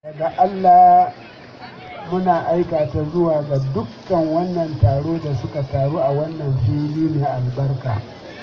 daga Allah muna aika ta zuwa ga dukkan wannan taro da suka taru a wannan fili mai albarka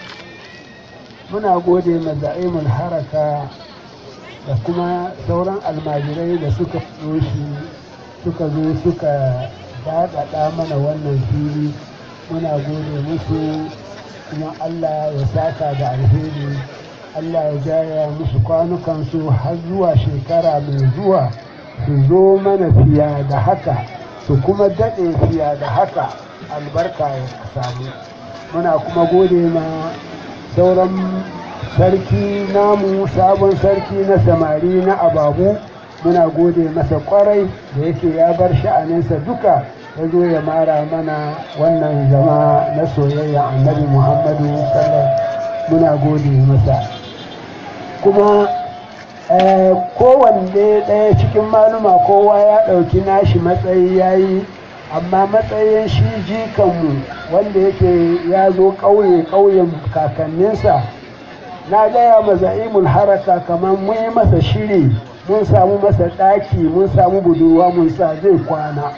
muna gode ma za'imul haraka da kuma sauran almajirai da suka shi suka zo suka daɗaɗa mana wannan fili muna gode musu kuma Allah ya saka da alheri Allah ya jaya musu kwanukansu har zuwa shekara mai zuwa su zo mana fiya da haka su kuma daɗe fiya da haka albarka ya samu muna kuma gode ma sauran sarki namu sabon sarki na samari na ababu muna gode masa kwarai da yake ya bar sha'aninsa duka ya zo ya mara mana wannan zama na soyayya annabi muhammadu sallallahu muna gode masa kuma kowanne ɗaya cikin maluma kowa ya ɗauki nashi matsayi ya yi amma matsayin shi jikanmu wanda yake ya zo ƙauye ƙauyen kakanninsa na gaya ma za'imul haraka kamar mun yi masa shiri mun samu masa ɗaki mun samu budurwa mun sa zai kwana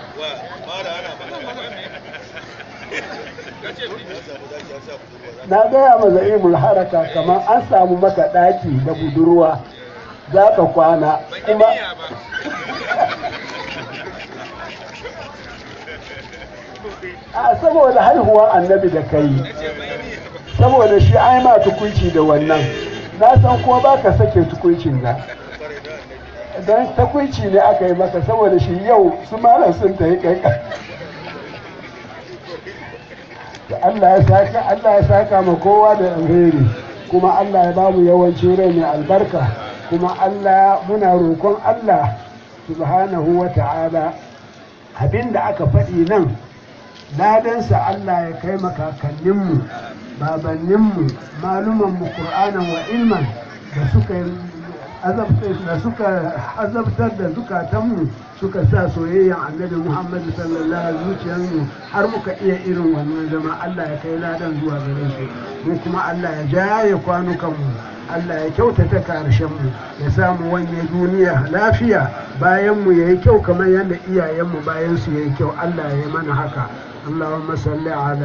na gaya ma za'imul haraka kamar an samu maka ɗaki da budurwa za ka kwana kuma a saboda haihuwar annabi da kai saboda shi ai ma tukunci da wannan na san kuma ba ka sake tukuncin na don takunci ne aka yi maka saboda shi yau su malam sun ta yi kai Allah ya saka Allah ya saka ma kowa da alheri kuma Allah ya bamu yawancin rai mai albarka kuma Allah muna roƙon Allah subhanahu wa ta'ala abinda aka faɗi nan ladansa Allah ya kai makakanninmu babanninmu malumanmu ƙur'anan wa ilman da suka da suka azabtar da zukatanmu suka sa soyayyan annabi Muhammadu sallallahu alaihi zuciyarmu har muka iya irin wannan zama Allah ya kai ladan zuwa gare su mu kuma Allah ya jaye kwanukanmu Allah ya kyautata karshenmu ya samu wanye duniya lafiya bayan mu yayi kyau kamar yadda iyayenmu bayan su yayi kyau Allah ya yi mana haka Allahumma salli ala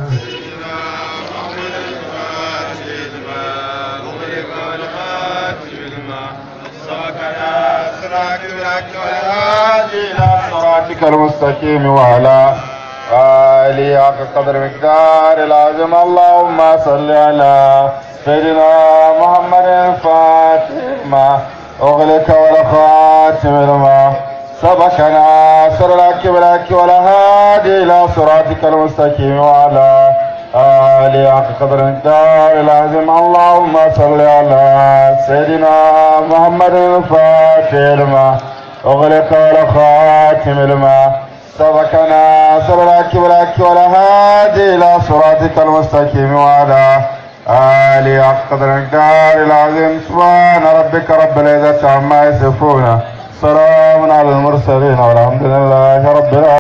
صراطك المستقيم وعلى آله حق قدر مقدار العظيم اللهم صل على سيدنا محمد الفاتح ما أغلق والخاتم لما سبقنا سر لك بلك ولا هادي إلى صراطك المستقيم وعلى آله حق قدر مقدار العظيم اللهم صل على سيدنا محمد الفاتح لما أغلق والخاتم لما سبقنا سر لك بلك ولا هادي إلى صراطك المستقيم وعلى آله حق قدر مقدار العظيم سبحان ربك رب العزة عما يصفون سلام على المرسلين والحمد لله رب العالمين